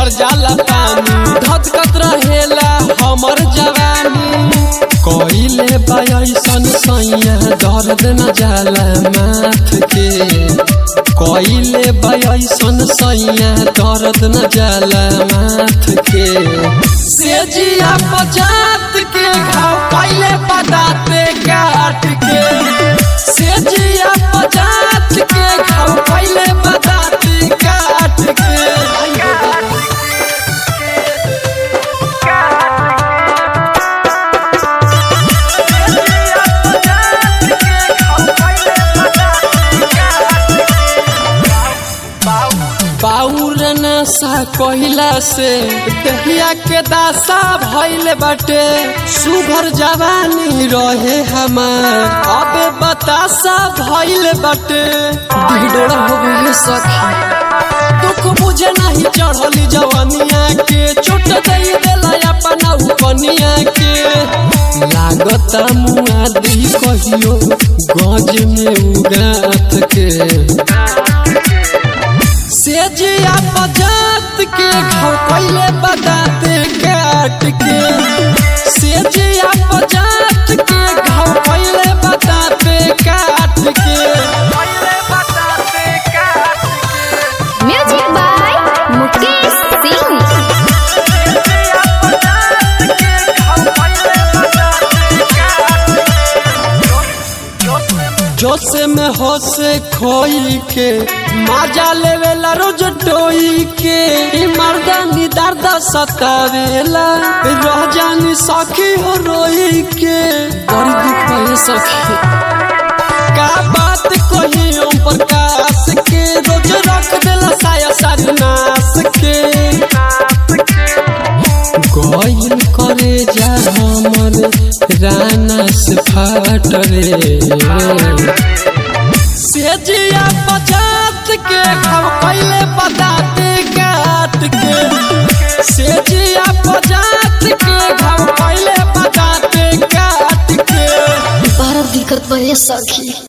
भर जाला पानी धधकत रहेला हमर जवानी कइले बायसन सैया दर्द न जाला माथ के कइले बायसन सैया दर्द न जाला माथ के सेजिया पजात के घाव कइले बदाते काट के सेजिया पजात के घाव कइले बदाते काट के बाउर नशा कहिला से दहिया के दासा भइल बाटे सुभर जवानी रहे हमार अबे बतासा भइल बाटे ढिढोरा हो गइल सखी दुख मुझे नहीं चढ़ली जवानिया के चोट दई देला अपना उपनिया के लागता मुआदी कहियो गज में उगात के सेजिया पजात के घाव पहले बताते काट के सेजिया पजात के घाव पहले बताते काट के म्यूजिक बाय मुकेश सिंह जोसे में होसे खोई के माजा लेवेला रोज टोई के ई मर्दानी दर्द सतावेला रह जानी सखी हो रोई के बड़ी दुख है सखी का बात कही ओम प्रकाश के रोज रख देला साया सारी नाश के गइल करे जा हमर राना से फाट रे सेजिया पचात के घाव पहले बताते काट के सेजिया पचात के घाव पहले बताते काट के बड़ा दिक्कत बा ये सखी